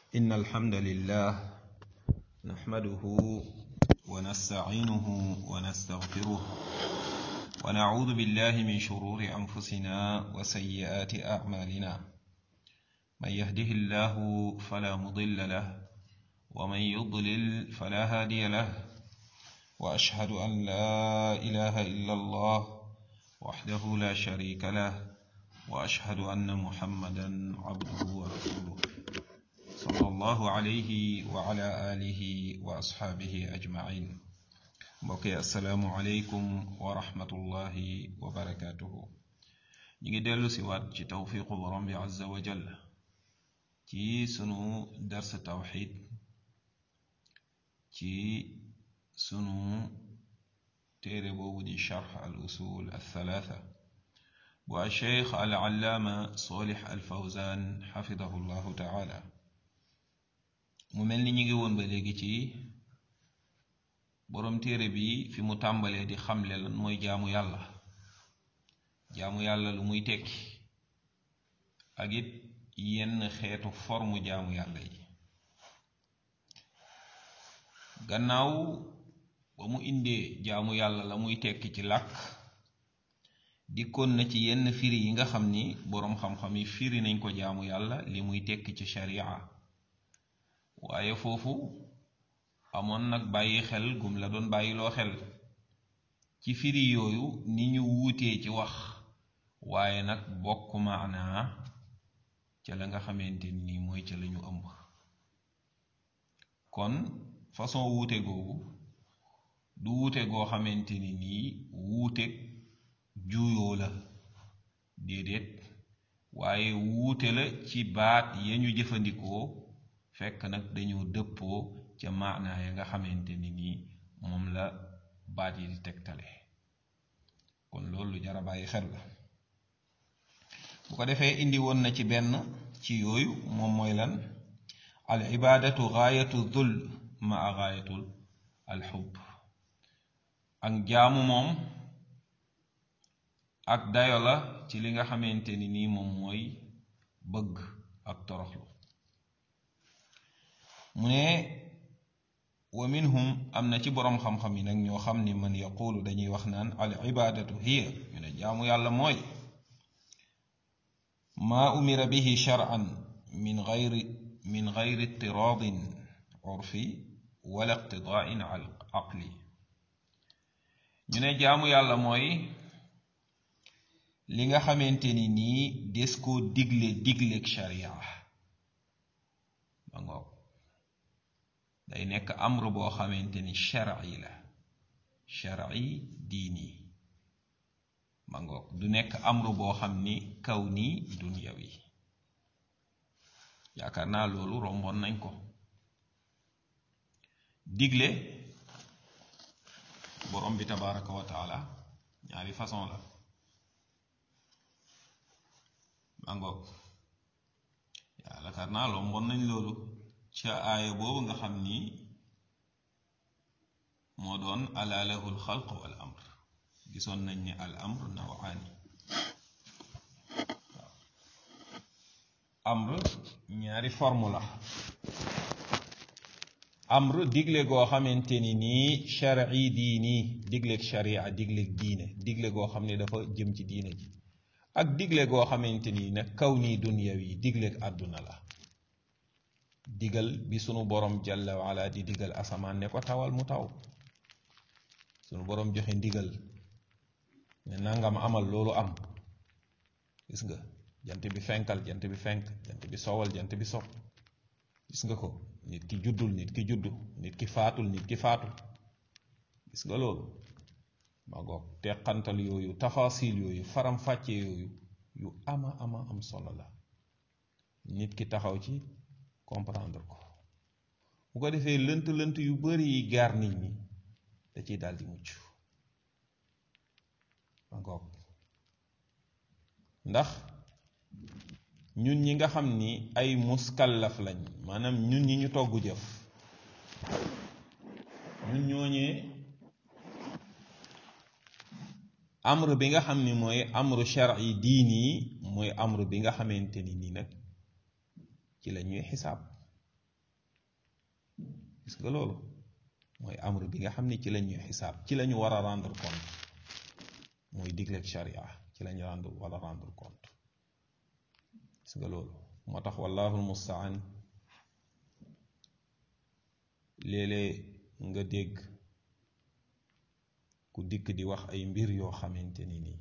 إن الحمد لله نحمده ونستعينه ونستغفره ونعوذ بالله من شرور أنفسنا وسيئات أعمالنا من يهده الله فلا مضل له ومن يضلل فلا هادي له وأشهد أن لا إله إلا الله وحده لا شريك له وأشهد أن محمدا عبده ورسوله صلى الله عليه وعلى آله وأصحابه أجمعين mbokki asalaamualeykum wa rahmatullahi wa barakaatuhu ñu ngi dellu si waat ci tawfiqu borom bi azza wa jal ci sunu dars tawxid ci sunu téere boobu di charx al usul althalatha bu alcheikh al allaama solix al fawzan xafidahu llahu taala mu mel ni ñu ngi woon ba léegi ci boroom téere bi fi mu tàmbalee di xamle lan mooy jaamu yàlla jaamu yàlla lu muy tekki ak it yenn xeetu formu jaamu yàlla yi gannaaw ba mu indee jaamu yàlla la muy tekki ci làkk dikkoon na ci yenn firi yi nga xam ni boroom xam-xam yi firi nañ ko jaamu yàlla li muy tekki ci sharia waaye foofu amoon nag bàyyi xel gum la doon bàyyiloo xel ci firi yooyu ni ñu wuutee ci wax waaye nag bokk maanaa ca la nga xamante ni mooy ca la ñu ëmb kon façon wuute googu du wuute goo xamante ni nii wuute juuyoo la déedéet waaye wuute la ci baat ya ñu jëfandikoo fekk nag dañoo dëppoo ca maanaa ya nga xamante ni nii moom la baat yi di tegtale kon loolu lu jar a bàyyi xel la bu ko defee indi woon na ci benn ci yooyu moom mooy lan al ibaadatu gaayatu dul maa gaayatul al xubb ak jaamu moom ak dayo la ci li nga xamante ni nii moom mooy bëgg ak toroxlu mu ne wa minhum am na ci boroom xam-xam yi nag ñoo xam ni man yaqulu dañuy wax naan al ibaadatu hiya ñu ne jaamu yàlla mooy maa umira bihi shar'an min gayri min gayri itiraadin urfi wala iqtidaain aqli ñu ne jaamu yàlla mooy li nga xamante ni nii des koo digle digleeg sharia ba ngoog day nekk amru boo xamante ni shar'i la shar'i diini ma ngoog du nekk amru boo xam ni kaw nii dunyawi yaakaar naa loolu romboon nañ ko digle borom bi tabaraka wa taala ñaari façon la ma ngoog yaakaar naa romboon nañ loolu ca aaya boobu nga xam ni moo doon ala lahu alxalq wal amr gisoon nañ ne al amr nawaani waaw amr ñaari forme la amr digle goo xamante ni nii shar'i diini digleeg sharia digleeg diine digle goo xam ne dafa jëm ci diine ji ak digle goo xamante ni nag kaw nii dunyawi digleeg àdduna la digal bi sunu borom jalla waala di digal asamaan ne ko tawal mu taw sunu borom joxe ndigal ne nangam amal loolu am gis nga jant bi fenkal jant bi fenk jant bi sowal jant bi sow gis nga ko nit ki juddul nit ki juddu nit ki faatul nit ki faatu gis nga loolu ma ngoog teqantal yooyu tafasil yooyu faram fàcce yooyu yu ama ama am solo la nit ki taxaw ci comprendre ko bu ko defee lënt lënt yu bari yi gaar nit ñi da ciy daldi mucc encore ndax ñun ñi nga xam ni ay muskallaf lañ maanaam ñun ñi ñu togg jëf ñun ñooñee amr bi nga xam ni mooy amru shar'i diini mooy amru bi nga xamante ni nii nag ci la ñuy xisaab gis nga loolu mooy amr bi nga xam ne ci la ñuy xisaab ci la ñu war a rendre compte mooy digleeg sharia ci la ñu rendre war a rendre compte gis nga loolu moo tax wallahu almustaan léeg-léeg nga dégg ku dikk di wax ay mbir yoo xamante ni nii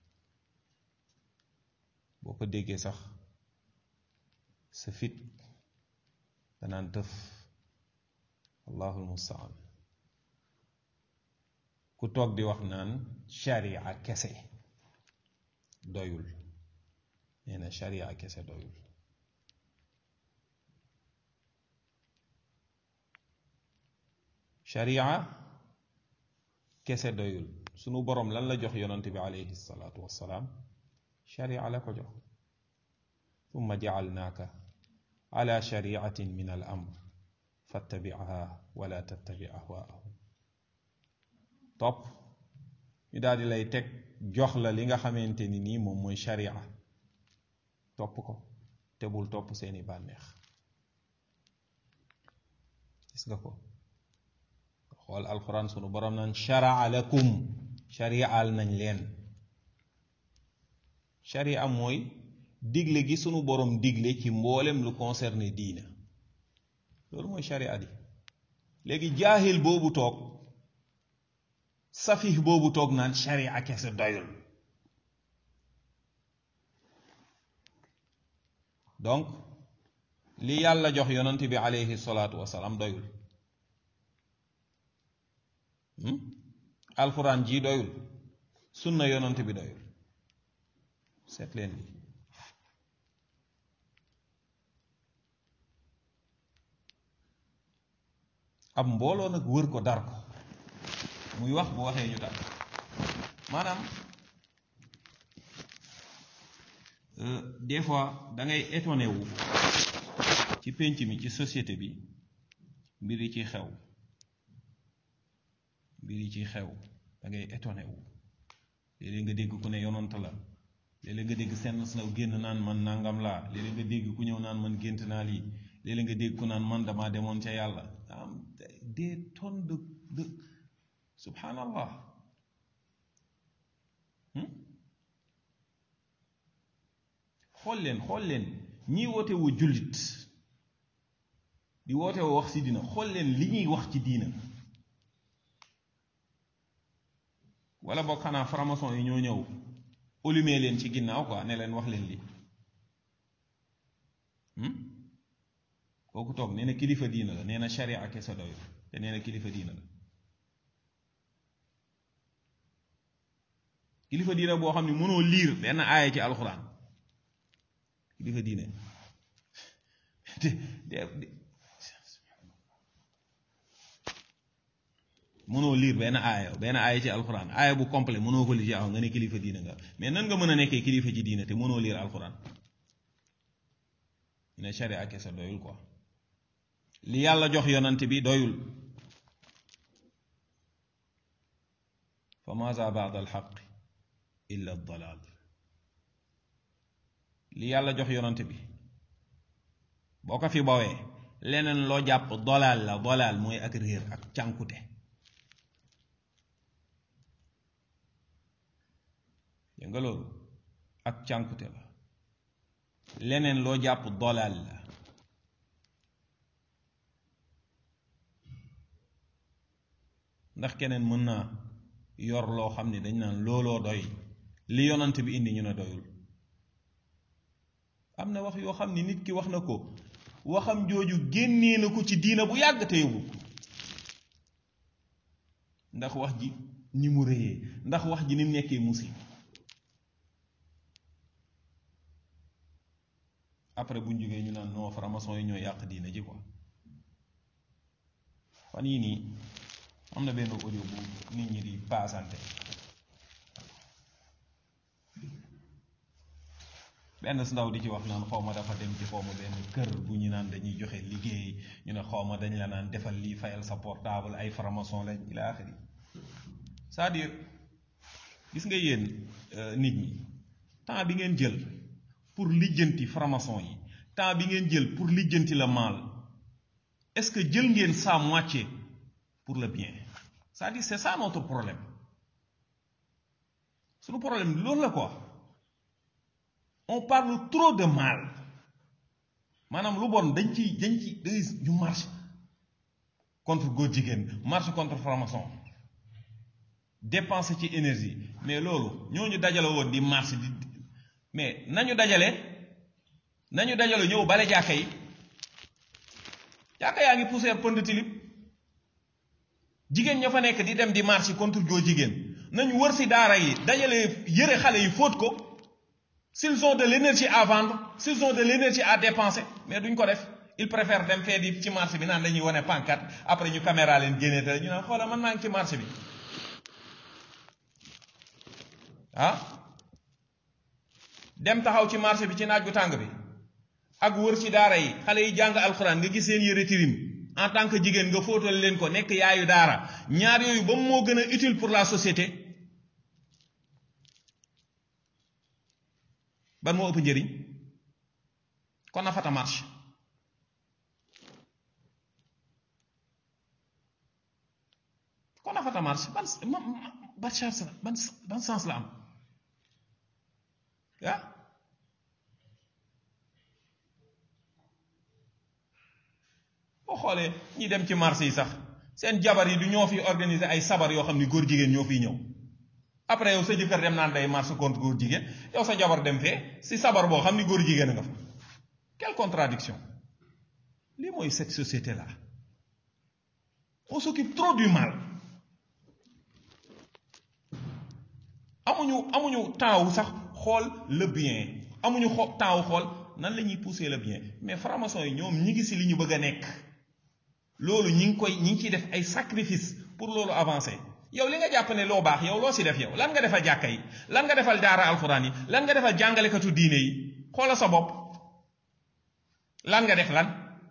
boo ko déggee sax sa fit danaan tëf allahu almustaan ku toog di wax naan sharia kese doyul nee na sharia kese doyul sharia kese doyul sunu boroom lan la jox yonante bi alayhi salaatu wassalaam sharia la ko jox thumma jacalnaaka ala shariatin min al amr fattabicha wala tattabi ahwaahum topp ñu daal di lay teg jox la li nga xamante ni nii moom mooy sharia topp ko te bul topp seeni bànneex gis nga ko xool alquran sunu borom naan sharaa lakum shariaal nañ leen sharia mooy digle gi sunu borom digle ci mboolem lu concerné diina loolu mooy sharia di léegi jaahil boobu toog safih boobu toog naan sharia kese doyul donc li yàlla jox yonent bi aleyhi salaatu wasalaam doyul alxuraan ji doyul sunna yonent bi doyul seet leen li ab mbooloo nag wër ko dar ko muy wax bu waxee ñu dar maanaam des fois da ngay étonné wu ci pénc mi ci société bi mbir yi ci xew mbir yi ci xew da ngay étonné wu léeg-léeg nga dégg ku ne yonant la léeg-léeg nga dégg seen snaw génn naan man nangam laa léeg-léeg nga dégg ku ñëw naan man gént naa lii léeg-léeg nga dégg ku naan man damaa demoon ca yàlla am des tonnes de de subhanallah xool leen xool leen ñii woote woo jullit di woote woo wax ci diina xool leen li ñuy wax ci diina wala boog xanaa franc-maçon yi ñoo ñëw allumé leen ci ginnaaw quoi ne leen wax leen lii kooku toog nee na kilifa diina la nee na sharia ak kese doyul te nee na kilifa diina la kilifa diina boo xam ne mënoo liir benn aaya ci alxuraan kilifa diine mënoo liir benn aaya benn aaya ci alxuraan aaya bu complet mënoo ko li ci aw nga ne kilifa diine nga mais nan nga mën a nekkee kilifa ci diine te mënoo liir alxuraan ne sharia ak kese doyul quoi li yàlla jox yonant bi doyul fa maza baada alxaq illa dalal li yàlla jox yonant bi boo ko fi bawee leneen loo jàpp dolaal la dolaal mooy ak réer ak cànkute dégg nga loolu ak cànkute la leneen loo jàpp dolaal la ndax keneen mën naa yor loo xam ne dañ naan looloo doy li yonant bi indi ñu ne doyul am na wax yoo xam ne nit ki wax na ko waxam jooju génnee na ko ci diina bu yàgg te yóbbu ndax wax ji ni mu réyee ndax wax ji ni mu nekkee musib après bu ñu jógee ñu naan non franc-maçon yi ñoo yàq diina ji quoi fan yii nii am na benn audio bu nit ñi di paasante benn si ndaw di ci wax naan xaw ma dafa dem ci xaw ma benn kër bu ñu naan dañuy joxe liggéey ñu ne xaw ma dañ la naan defal lii fayal sa portable ay franc-maçon lañ ila axiri c'est-à-dire gis nga yéen nit ñi temps bi ngeen jël pour lijjanti franc-maçon yi temps bi ngeen jël pour lijjanti la maal est-ce que jël ngeen sa moitié pour le bien c'est-à-dire c'est ça notre problème suñu problème loolu la quoi on parle trop de mal maanaam lu bon dañ ci dañ ci day ñu marche contre góor jigéen marche contre franc-maçon dépenser ci énergie mais loolu ñooñu dajale woon di marche di mais nañu dajale nañu dajale ñëw bale jàkka yi jàkka yaa ngi poussière pënd tilib jigéen ña fa nekk di dem di marche contre góor jigéen nañu wër si daara yi dajale yëre xale yi fóot ko s'ils ont de l'énergie à vendre s'ils ont de l'énergie à dépenser mais duñ ko def ils préfèrent dem fee di ci marché bi naan dañuy wane pancarte après ñu caméra leen génnee te ñu naan xoola man maa ngi ci marché bi ah dem taxaw ci marché bi ci naaj bu tàng bi ak wër ci daara yi xale yi jàng alxuraan nga gis seen yëre tirim en tant que jigéen nga fóotal leen ko nekk yaayu daara ñaar yooyu ba moo gën a utile pour la société ban moo ëpp njëriñ kon na fata marche kon na fata marche ban ban chance la ban ban sens la am ah boo xoolee ñi dem ci marché yi sax seen jabar yi du ñoo fi organiser ay sabar yoo xam ni góor jigéen ñoo fiy ñëw après yow sa jëkkër dem naan day marche contre góor jigéen yow sa jabar dem fee si sabar boo xam ni góor jigéen a nga fa quelle contradiction lii mooy cette société là on s'occupe trop du mal amuñu amuñu temps wu sax xool le bien amuñu xo temps wu xool nan la ñuy pousser le bien mais franc-maçon yi ñoom ñi ngi si li ñu bëgg a nekk loolu ñi ngi koy ñi ngi ciy def ay sacrifice pour loolu avancer yow li nga jàpp ne loo baax yow loo si def yow lan nga defal jàkka yi lan nga defal daara alxuraan yi lan nga defal jàngalekatu diine yi xoola sa bopp lan nga def lan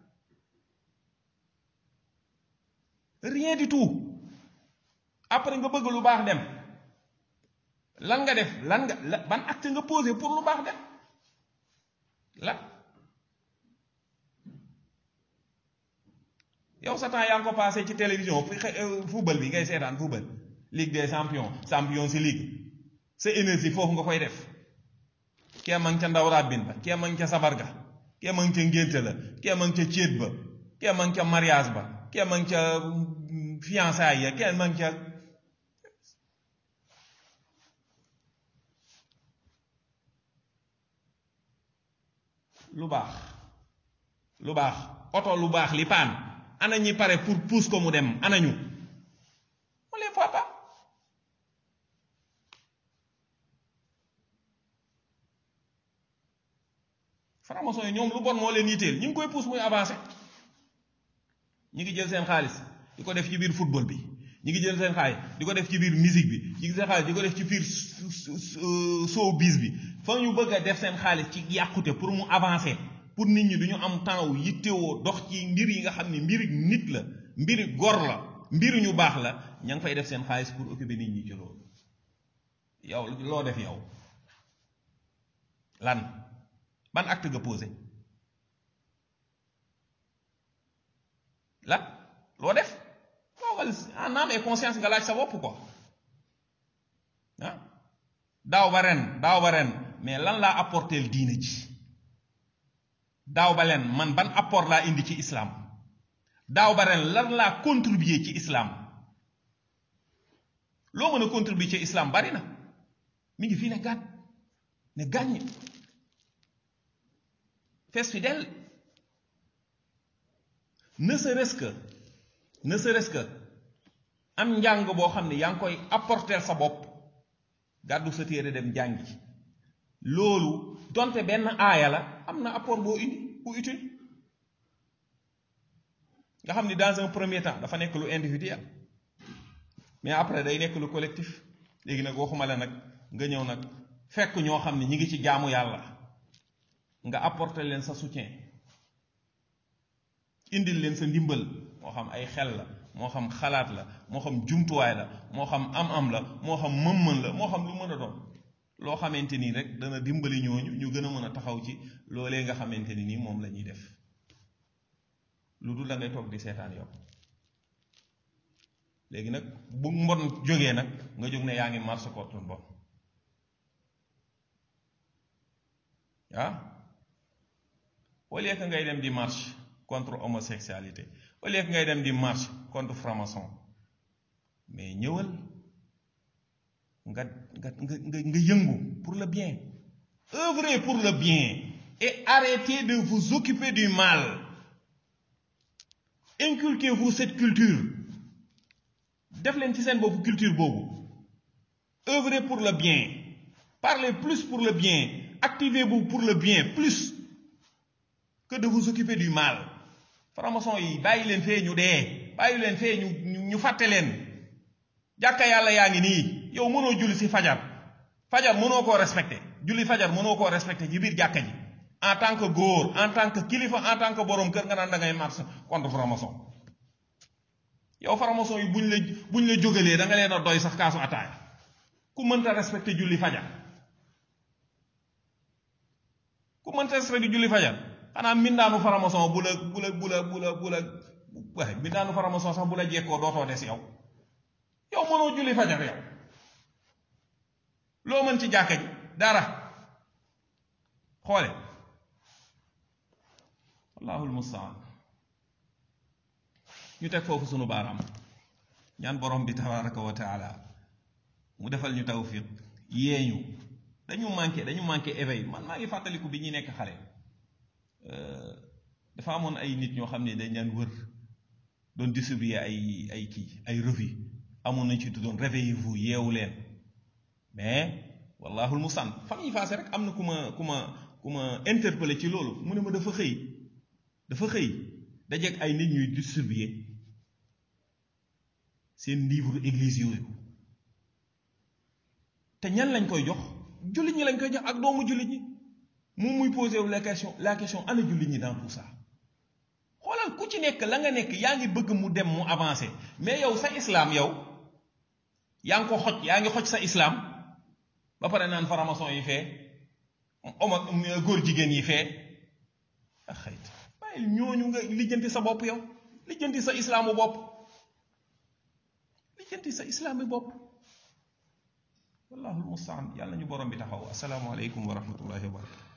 rien du tout après nga bëgg lu baax dem lan nga def lan nga ban acte nga posé pour lu baax dem la yow sa temps yaa ngi ko passé ci télévision football bi ngay seetaan football ligue des champions champions si ligue sa énergie foofu nga koy def kee ma ngi ca ndaw rabbin ba kee ma ngi ca sabar ga kee ma ngi ca ngénte la kee ma ngi ca céet ba kee ma ngi ca mariage ba kee ma ngi ca fiançailles ya kee ma ngi ca lu baax lu baax oto lu baax li paan ana ñi pare pour pousse ko mu dem ana ñu on les voit pas franc-maçon yi ñoom lu bon moo leen yitteel ñu ngi koy pousse muy avancé ñi ngi jël seen xaalis di ko def ci biir football bi ñi ngi jël seen xaalis di ko def ci biir musique bi ñi ngi seen xaalis di ko def ci biir showbiz bi fa ñu bëgg a def seen xaalis ci yàqute pour mu avancer pour nit ñi du ñu am temps wu yittewoo dox ci mbir yi nga xam ne mbiri nit la mbiri gor la mbiri ñu baax la ña ngi fay def seen xaalis pour occuper nit ñi ci loolu yow loo def yow lan ban acte nga posé lan loo def toogal en âme et conscience nga laaj sa bopp quoi ah daaw ba ren daaw ba ren mais lan laa apporteel diine ji daaw ba leen man ban apport laa indi ci islam daaw ba ren lan laa contribuer ci islam loo mën a contribuer ci islam bari na mi ngi fii ne gàtt ne gàññ fees fi del ne serait-ce que ne serait-ce que am njàng boo xam ne yaa ngi koy apporter sa bopp gàddu sa téere dem jàngi loolu donte benn aaya la am na apport boo indi bu utile nga xam ni dans un premier temps dafa nekk lu individuel mais après day nekk lu collectif léegi nag waxuma la nag nga ñëw nag fekk ñoo xam ne ñi ngi ci jaamu yàlla nga apporter leen sa soutien indil leen sa ndimbal moo xam ay xel la moo xam xalaat la moo xam jumtuwaay la moo xam am-am la moo xam mën-mën la moo xam lu mën a doon loo xamante nii rek dana dimbali ñooñu ñu gën a mën a taxaw ci loolee nga xamante ni nii moom la ñuy def lu dul da ngay toog di seetaan yow léegi nag bu mbon jógee nag nga jóg ne yaa ngi marche contre mbon ah au lieu que ngay dem di marche contre homosexualité au lieu que ngay dem di marche contre franc-maçon mais ñëwal nga nga nga nga nga yëngu pour le bien œuvrez pour le bien et arrêtez de vous occuper du mal inculquez-vous cette culture def leen ci seen boobu culture boobu œuvrez pour le bien parlez plus pour le bien activez-vous pour le bien plus que de vous occuper du mal franc-maçon yi bàyyi leen fee ñu dee bàyyi leen fee ñu ñu fàtte leen jàkka yàlla yaa ngi nii yow mënoo julli si fajar fajar mënoo koo respecté julli fajar mënoo koo respecté ci biir jàkka ji en tant que góor en tant que kilifa en tant que borom kër nga naan da ngay marche contre franc-maçon yow franc-maçon yi buñ la buñ la jógalee da nga leen a doy sax kaasu ataaya ku mënta respecté julli fajar ku mënta respecté julli fajar xanaa mbindaanu franc-maçon bu la bu la bu la bu la bu la waaye mbindaanu franc-maçon sax bu la jekkoo dootoo des yow yow mënoo julli fajar yow loo mën ci jàkka ji dara xoole wallaahu almustaan ñu teg foofu sunu baaraam ñaan borom bi tabaraka wa taala mu defal ñu tawfiq yeeñu dañu manqué dañu manqué éveil man maa ngi fàttaliku bi ñuy nekk xale dafa amoon ay nit ñoo xam ne dañ daan wër doon distribuer ay ay kii ay revue amoon nañ ci tuddoon réveillez-vous yeewu leen mais wallaahu almustaan fan yi faase rek am na ku ma ku ma ku ma interpellé ci loolu mu ne ma dafa xëy dafa xëy dajeeg ay nit ñuy distribuer seen livre église yooyu te ñan lañ koy jox jullit ñi lañ koy jox ak doomu jullit ñi moom muy posé wu la question la question ana jullit ñi dans tout ça xoolal ku ci nekk la nga nekk yaa ngi bëgg mu dem mu avancé mais yow sa islam yow yaa ngi ko xoj yaa ngi xoj sa islam ba pare naan faramason yi fee oma góor jigéen yi fee ak xayt bàyyil ñooñu nga lijjanti sa bopp yow lijjanti sa islaamu bopp lijjanti sa islaami bopp wallahu almustaan yàlla ñu borom bi taxaw assalaamu aleykum wa rahmatullahi wa barakatu